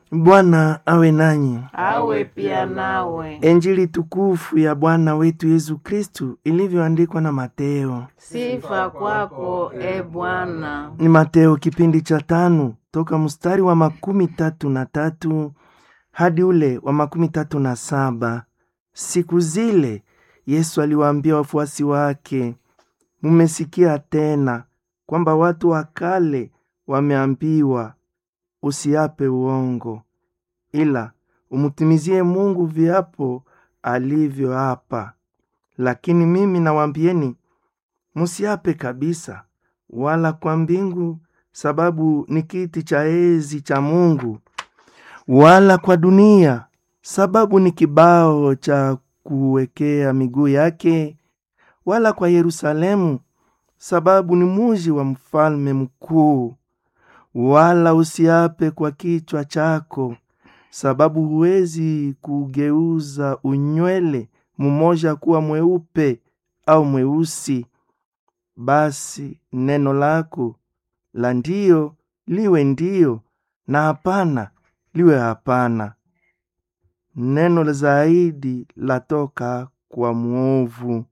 Bwana awe nanyi. awe pia nawe. Injili tukufu ya Bwana wetu Yesu Kristu ilivyoandikwa na Mateo. Sifa kwako e Bwana. Ni Mateo kipindi cha tano toka mstari wa makumi tatu na tatu hadi ule wa makumi tatu na saba. Siku zile Yesu aliwaambia wafuasi wake, mumesikia tena kwamba watu wa kale wameambiwa, usiape uongo, ila umtimizie Mungu viapo alivyoapa. Lakini mimi nawaambieni, musiape kabisa, wala kwa mbingu, sababu ni kiti cha enzi cha Mungu, wala kwa dunia, sababu ni kibao cha kuwekea miguu yake, wala kwa Yerusalemu, sababu ni muji wa mfalme mkuu. Wala usiape kwa kichwa chako, sababu huwezi kugeuza unywele mmoja kuwa mweupe au mweusi. Basi neno lako la ndiyo liwe ndiyo, na hapana liwe hapana. Neno zaidi latoka kwa mwovu.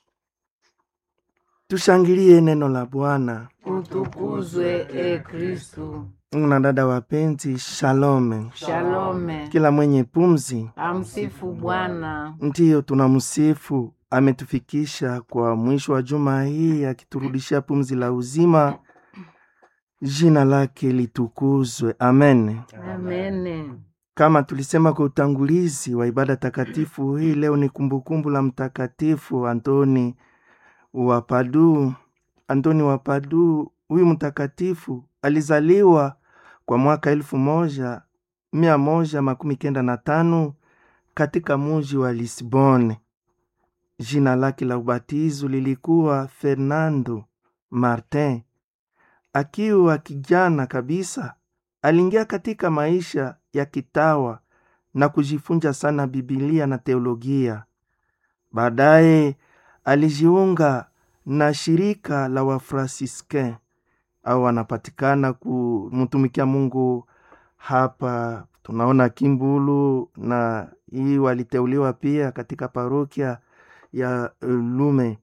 Tushangilie neno la Bwana. Utukuzwe e Kristu. Na dada wapenzi, shalome. Shalome. Kila mwenye pumzi Amsifu Bwana. ndiyo tunamsifu, ametufikisha kwa mwisho wa juma hii, akiturudishia pumzi la uzima. Jina lake litukuzwe, amen. Amene. Kama tulisema kwa utangulizi wa ibada takatifu hii, leo ni kumbukumbu la Mtakatifu Antoni wa Padua. Antoni wa Padua, huyu mtakatifu alizaliwa kwa mwaka elfu moja mia moja makumi kenda na tano katika muji wa Lisbon. Jina lake la ubatizo lilikuwa Fernando Martin. Akiwa kijana kabisa, aliingia katika maisha ya kitawa na kujifunza sana Bibilia na teolojia. Baadaye alijiunga na shirika la Wafransiske au wanapatikana kumtumikia Mungu hapa. Tunaona Kimbulu na hii waliteuliwa pia katika parokia ya Lume.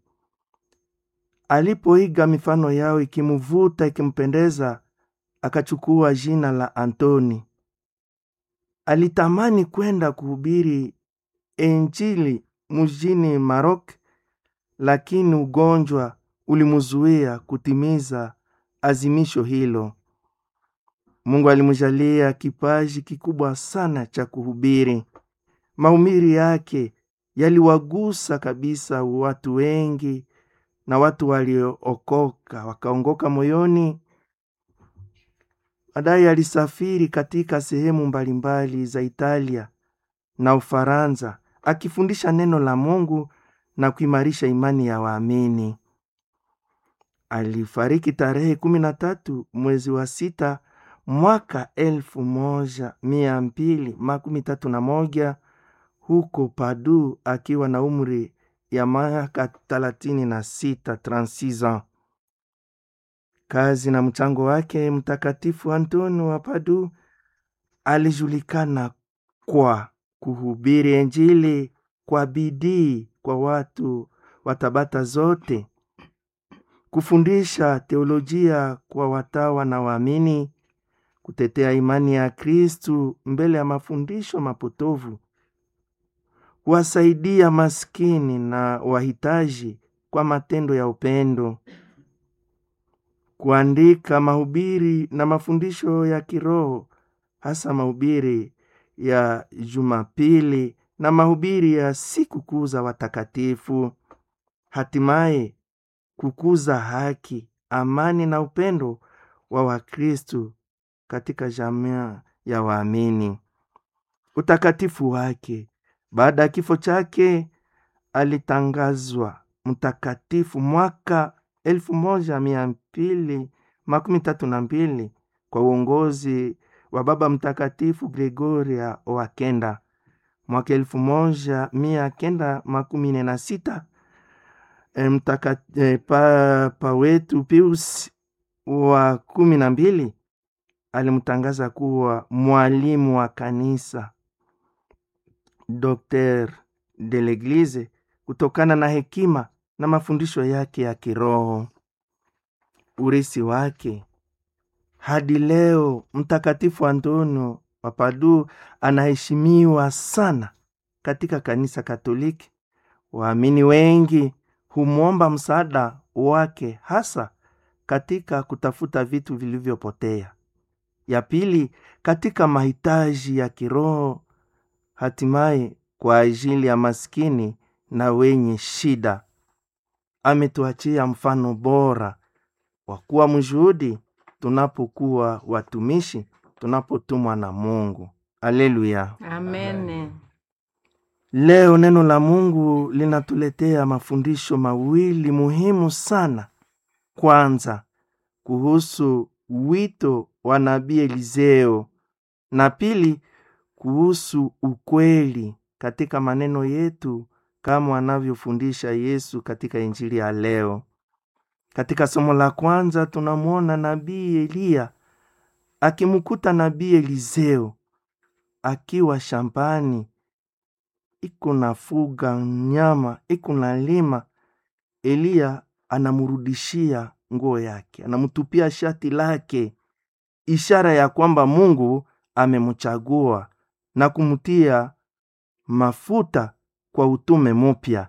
Alipoiga mifano yao ikimvuta ikimpendeza, akachukua jina la Antoni. Alitamani kwenda kuhubiri Injili mjini Marok, lakini ugonjwa ulimzuia kutimiza azimisho hilo. Mungu alimjalia kipaji kikubwa sana cha kuhubiri. Mahubiri yake yaliwagusa kabisa watu wengi, na watu waliookoka wakaongoka moyoni. Baadaye alisafiri katika sehemu mbalimbali za Italia na Ufaransa akifundisha neno la Mungu na kuimarisha imani ya waamini. Alifariki tarehe kumi na tatu mwezi wa sita mwaka elfu moja mia mbili makumi tatu na moja huko Padu akiwa na umri ya miaka thelathini na sita 36 ans. Kazi na mchango wake Mtakatifu Antoni wa Padu alijulikana kwa kuhubiri Injili kwa bidii kwa watu wa tabaka zote, kufundisha teolojia kwa watawa na waamini, kutetea imani ya Kristu mbele ya mafundisho mapotovu, kuwasaidia maskini na wahitaji kwa matendo ya upendo, kuandika mahubiri na mafundisho ya kiroho, hasa mahubiri ya Jumapili na mahubiri ya sikukuu za watakatifu, hatimaye kukuza haki, amani na upendo wa Wakristu katika jamii ya waamini. Utakatifu wake baada ya kifo chake alitangazwa mtakatifu mwaka elfu moja mia mbili makumi tatu na mbili kwa uongozi wa Baba Mtakatifu Gregoria wa kenda. Mwaka elfu moja mia kenda makumi nne na sita e, mtaka, e, papa wetu Pius wa kumi na mbili alimtangaza kuwa mwalimu wa kanisa docteur de l'eglise kutokana na hekima na mafundisho yake ya kiroho urisi wake hadi leo mtakatifu antonio wa Padua anaheshimiwa sana katika kanisa Katoliki. Waamini wengi humwomba msaada wake hasa katika kutafuta vitu vilivyopotea. Ya pili, katika mahitaji ya kiroho, hatimaye kwa ajili ya maskini na wenye shida. Ametuachia mfano bora wa kuwa mshuhudi tunapokuwa watumishi, tunapotumwa na Mungu. Aleluya! Amene. Leo neno la Mungu linatuletea mafundisho mawili muhimu sana. Kwanza, kuhusu wito wa nabii Eliseo, na pili, kuhusu ukweli katika maneno yetu kama anavyofundisha Yesu katika Injili ya leo. Katika somo la kwanza tunamwona nabii Eliya akimkuta nabii Eliseo akiwa shambani iko nafuga nyama iko na lima. Eliya anamrudishia nguo yake, anamtupia shati lake, ishara ya kwamba Mungu amemchagua na kumtia mafuta kwa utume mupya.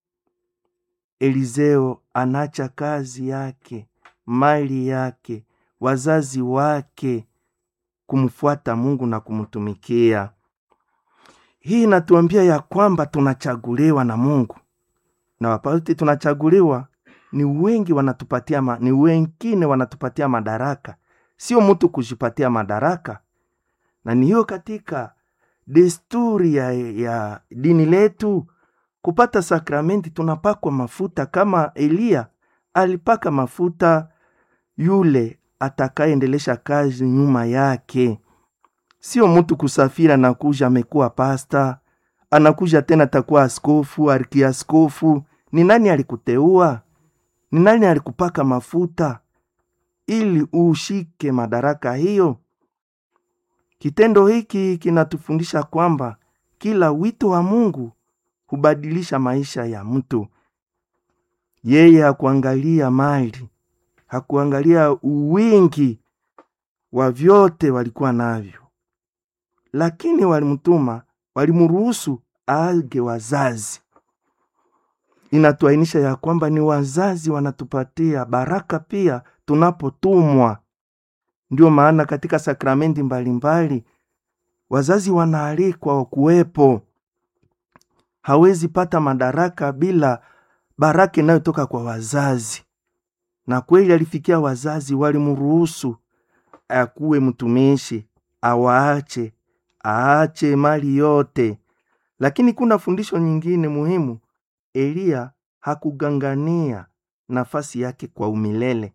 Eliseo anaacha kazi yake, mali yake, wazazi wake kumfuata Mungu na kumtumikia. Hii inatuambia ya kwamba tunachaguliwa na Mungu, na wapauti tunachaguliwa ni wengi, wanatupatia ma, ni wengine wanatupatia madaraka, sio mtu kujipatia madaraka. Na ni hiyo katika desturi ya, ya dini letu kupata sakramenti tunapakwa mafuta kama Eliya alipaka mafuta yule atakayeendelesha kazi nyuma yake. Sio mtu kusafiri anakuja amekuwa pasta, anakuja tena atakuwa askofu, arkiaskofu. Ni nani alikuteua? Ni nani alikupaka mafuta ili ushike madaraka hiyo? Kitendo hiki kinatufundisha kwamba kila wito wa Mungu hubadilisha maisha ya mtu. Yeye hakuangalia mali, hakuangalia uwingi wa vyote walikuwa navyo, lakini walimtuma, walimruhusu aage wazazi. Inatuainisha ya kwamba ni wazazi wanatupatia baraka pia tunapotumwa. Ndio maana katika sakramenti mbalimbali wazazi wanaalikwa kuwepo. Hawezi pata madaraka bila baraka inayotoka kwa wazazi, na kweli alifikia wazazi, walimruhusu akuwe mtumishi, awaache aache mali yote. Lakini kuna fundisho nyingine muhimu. Eliya hakugangania nafasi yake kwa umilele.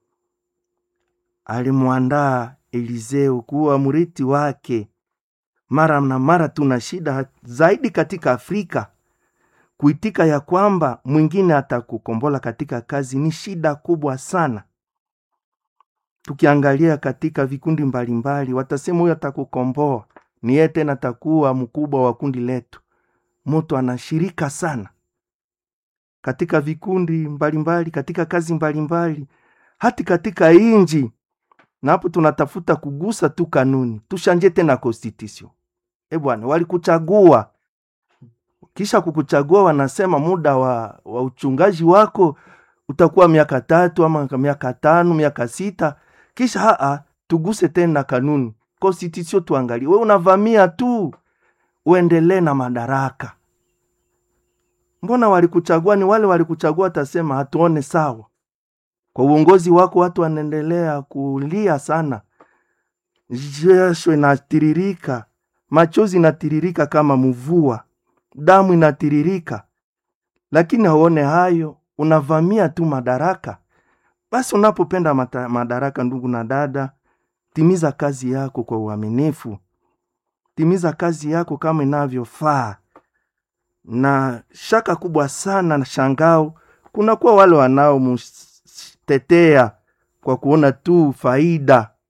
Alimwandaa Eliseo kuwa mrithi wake. Mara na mara tuna shida zaidi katika Afrika kuitika ya kwamba mwingine atakukombola katika kazi ni shida kubwa sana. Tukiangalia katika vikundi mbalimbali, watasema huyo atakukomboa, ni yeye tena atakuwa mkubwa wa kundi letu. Mtu anashirika sana katika vikundi mbalimbali mbali, katika kazi mbalimbali mbali, hati katika inji na hapo tunatafuta kugusa tu kanuni, tushanje tena constitution. E bwana, walikuchagua kisha kukuchagua, wanasema muda wa, wa uchungaji wako utakuwa miaka tatu ama miaka tano miaka sita kisha haa, tuguse tena kanuni constitution, tuangalie. We unavamia tu uendelee na madaraka. Mbona walikuchagua? Ni wale walikuchagua, watasema hatuone sawa kwa uongozi wako. Watu wanaendelea kulia sana, jasho inatiririka, machozi inatiririka kama mvua, damu inatiririka, lakini hauone hayo, unavamia tu madaraka. Basi unapopenda madaraka, ndugu na dada, timiza kazi yako kwa uaminifu, timiza kazi yako kama inavyofaa. Na shaka kubwa sana na shangao, kunakuwa wale wanaomtetea kwa kuona tu faida,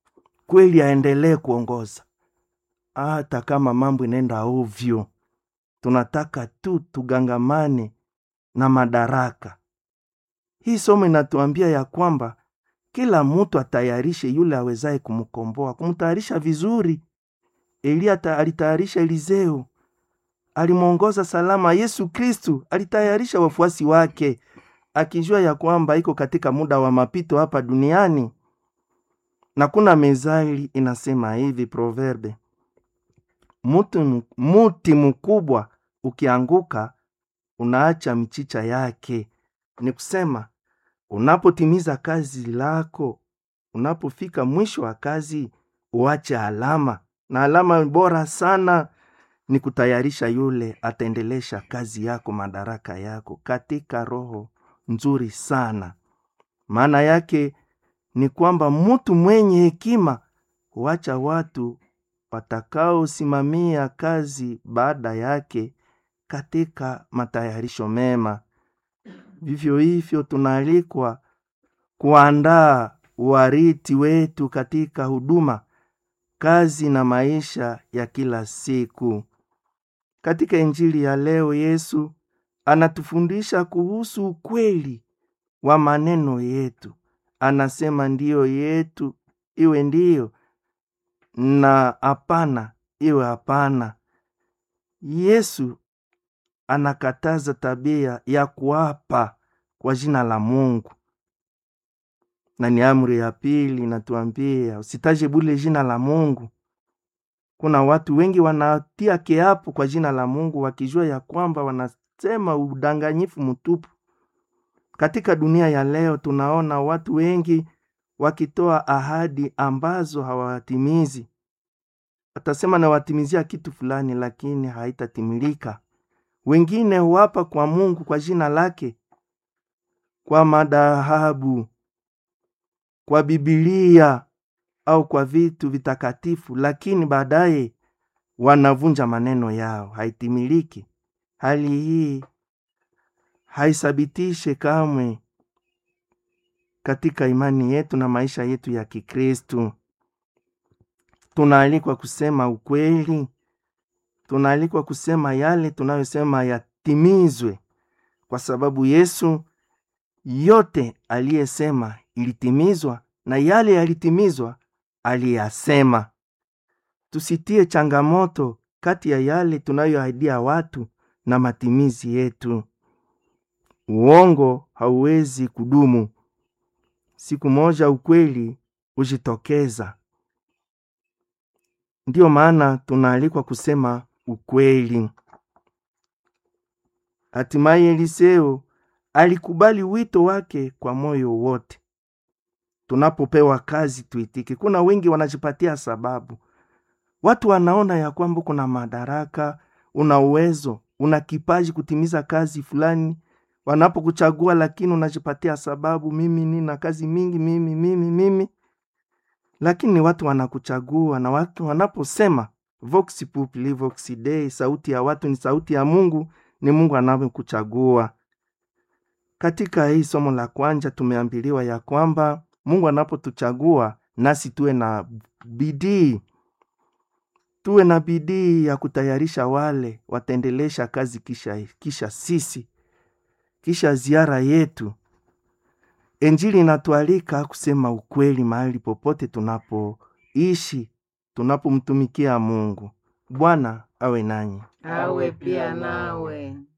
kweli aendelee kuongoza hata kama mambo inaenda ovyo tunataka tu tugangamane na madaraka hii somo inatuambia ya kwamba kila mtu atayarishe yule awezaye kumkomboa kumtayarisha vizuri eliya ta- alitayarisha eliseo alimwongoza salama yesu kristu alitayarisha wafuasi wake akijua ya kwamba iko katika muda wa mapito hapa duniani na kuna mezali inasema hivi proverbe muti, mu- muti mkubwa ukianguka unaacha michicha yake ni kusema unapotimiza kazi lako unapofika mwisho wa kazi uache alama na alama bora sana ni kutayarisha yule ataendelesha kazi yako madaraka yako katika roho nzuri sana maana yake ni kwamba mtu mwenye hekima huacha watu watakaosimamia kazi baada yake katika matayarisho mema vivyo hivyo tunaalikwa kuandaa wariti wetu katika huduma kazi na maisha ya kila siku katika injili ya leo yesu anatufundisha kuhusu ukweli wa maneno yetu anasema ndiyo yetu iwe ndiyo na hapana iwe hapana yesu anakataza tabia ya kuapa kwa jina la mungu na ni amri ya pili inatuambia usitaje bule jina la mungu kuna watu wengi wanatia kiapo kwa jina la mungu wakijua ya kwamba wanasema udanganyifu mtupu katika dunia ya leo tunaona watu wengi wakitoa ahadi ambazo hawatimizi watasema nawatimizia kitu fulani lakini haitatimilika wengine huapa kwa mungu kwa jina lake kwa madhahabu kwa bibilia au kwa vitu vitakatifu lakini baadaye wanavunja maneno yao haitimiliki hali hii haisabitishe kamwe katika imani yetu na maisha yetu ya kikristu tunaalikwa kusema ukweli tunaalikwa kusema yale tunayosema yatimizwe kwa sababu yesu yote aliyesema ilitimizwa na yale yalitimizwa aliyasema tusitie changamoto kati ya yale tunayoahidia watu na matimizi yetu uongo hauwezi kudumu siku moja ukweli hujitokeza ndiyo maana tunaalikwa kusema ukweli hatimaye eliseo alikubali wito wake kwa moyo wote tunapopewa kazi tuitike kuna wengi wanajipatia sababu watu wanaona ya kwamba kuna madaraka una uwezo una kipaji kutimiza kazi fulani wanapokuchagua lakini unajipatia sababu mimi nina kazi mingi mimi mimi mimi lakini watu wanakuchagua na watu wanaposema vox populi vox dei sauti ya watu ni sauti ya mungu ni mungu anavyokuchagua katika hii somo la kwanja tumeambiliwa ya kwamba mungu anapotuchagua nasi tuwe na bidii tuwe na bidii ya kutayarisha wale wataendelesha kazi kisha, kisha sisi kisha ziara yetu enjili inatualika kusema ukweli mahali popote tunapoishi tunapomtumikia mungu bwana awe nanyi awe pia nawe